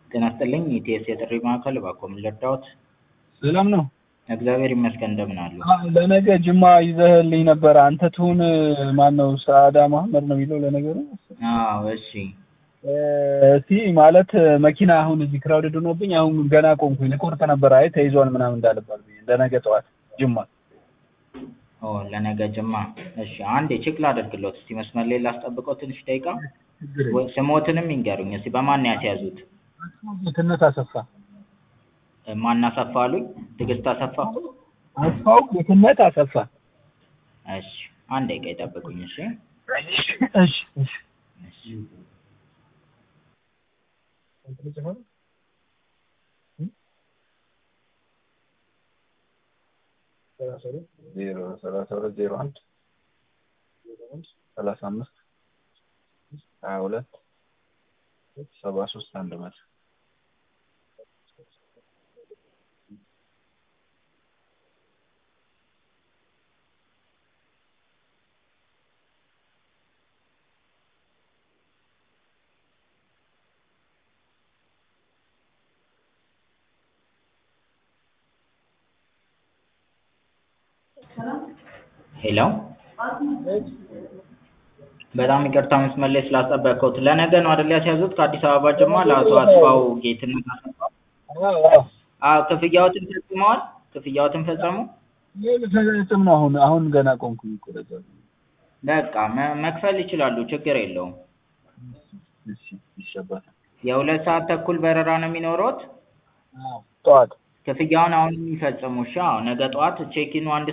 ጤና ይስጥልኝ የኢቲኤስ የጥሪ ማዕከል እባክዎ ምን ልርዳዎት? ሰላም ነው? እግዚአብሔር ይመስገን እንደምን አሉ? ለነገ ጅማ ይዘህልኝ ነበር አንተ ትሁን ማነው ሰዓዳ መሀመድ ነው የሚለው ለነገሩ አዎ እሺ እስቲ ማለት መኪና አሁን እዚህ ክራውድድ ሆኖብኝ አሁን ገና ቆምኩኝ ልቆርጥ ነበር አይ ተይዟል ምናምን እንዳልባል ብዬ ለነገ ጠዋት ጅማ ኦ ለነገ ጅማ እሺ አንዴ ቼክ ላደርግልዎት እስቲ መስመር ላይ ላስጠብቅዎ ትንሽ ደቂቃ ወይ ስምዎትንም ይንገሩኝ እስቲ በማን ነው ያስያዙት? ጌትነት አሰፋ ማን አሰፋ አሉኝ? ትዕግስት አሰፋ? አስፋው ጌትነት አሰፋ እሺ አንድ ደቂቃ ይጠብቁኝ እሺ እሺ እሺ እሺ ዜሮ ሰላሳ ሁለት ዜሮ አንድ ሰላሳ አምስት ሀያ ሁለት ሰባ ሶስት አንድ መቶ ሄሎ በጣም ይቅርታ መስመር ላይ ስላስጠበቅኩት ለነገ ነው አይደል ያስያዙት ከአዲስ አበባ ጅማ ለአቶ አስፋው ጌትነት አሰፋ አዎ ክፍያዎትን ፈጽመዋል ክፍያዎትን ፈጸሙ ልፈጽም ነው አሁን አሁን ገና ቆምኩኝ እኮ ለዛ ነው። በቃ መ- መክፈል ይችላሉ ችግር የለውም እሺ ይሸባታል የሁለት ሰዓት ተኩል በረራ ነው የሚኖረዎት ጠዋት ክፍያውን አሁን የሚፈጽሙ እሺ አዎ ነገ ጠዋት ቼኪኑ አንድ